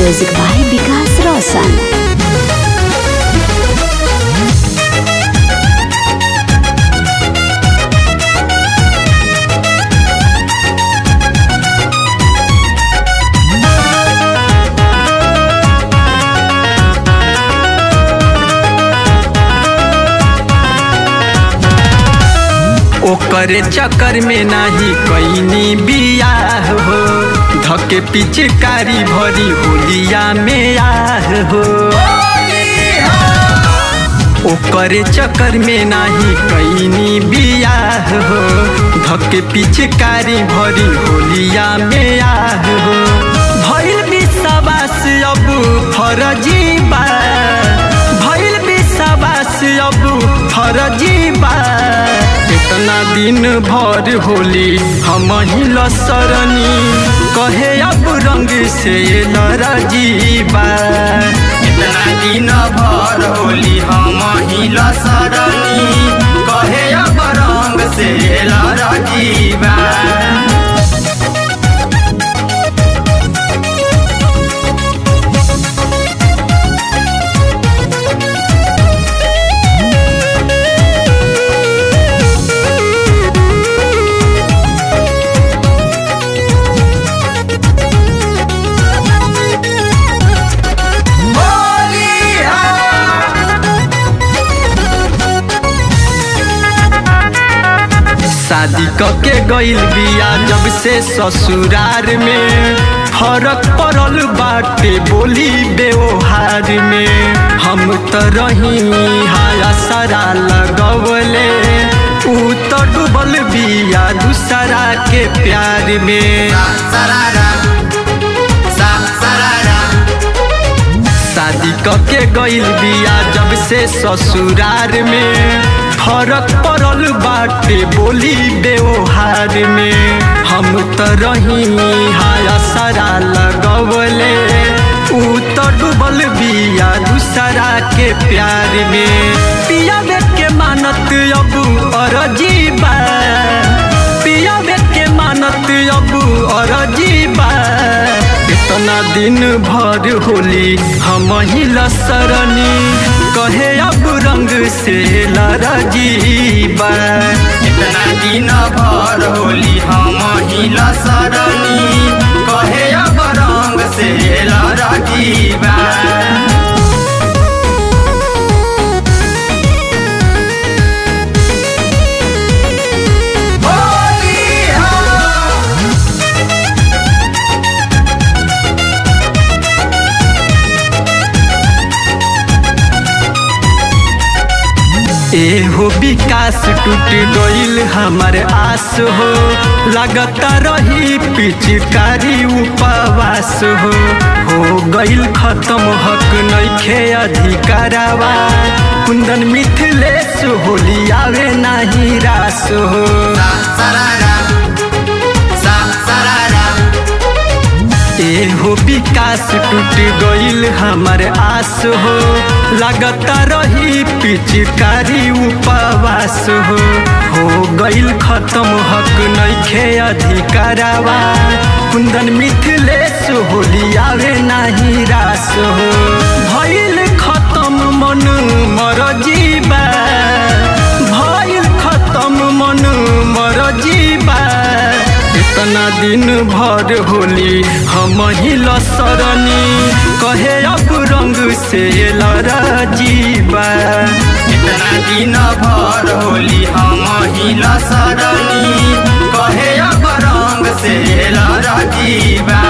Music by Vikas Roshan. ओकरे चक्कर में नाही कैनी बियाह हो धके पिचकारी भरी होलिया में आह हो ओकरे चक्कर में नाही कैनी बियाह हो धके पिचकारी भरी होलिया में आह हो भइल विश्वास अब फरजी बा भइल विश्वास अब फरजी बा इतना दिन भर होली हम ही लसरनी कहे अब रंग से लरजीबा इतना दिन भर होली हम ही लसरनी कहे अब रंग से लरजीबा शादी कके गइल बिया जब से ससुरार में फरक पड़ल बाटे बोली व्यवहार में हम तो रही हाया सारा लगवले ऊ तो डूबल बिया दूसरा के प्यार में सरारा सा सरारा शादी कके गइल बिया जब से ससुरार में फरक पड़ल बाटे बोली व्यवहार में हम तो रही हाया सारा लगवले ऊ तो डूबल बिया दूसरा के प्यार में पिया के मानत अब अरजीबा पिया के मानत अब अरजीबा इतना दिन भर होली हम ही लसरनी कहे अब रंग से लरजीबा इतना दिन भर होली हम ही लसरनी कहे अब रंग से लरजीबा ए हो विकास टूट गइल हमार आस हो लगता रही पिचकारी उपवास हो हो गइल खत्म हक नइखे अधिकारावा कुंदन मिथिलेश होली आवे नाही रास हो सा सरारा सा सरारा ए हो विकास टूट गइल हमार आस हो लगता रही पिचकारी उपवास हो हो गइल खत्म हक नइखे अधिकारावा कुंदन मिथिलेश होली आवे नाही रास हो भइल खत्म मन मरजीबा भइल खत्म मन मरजीबा इतना दिन भर होली हम ही लसरनी कहे अब रंग से लरजीबा इतना दिन भर होली हम ही लसरनी कहे अब रंग से लरजीबा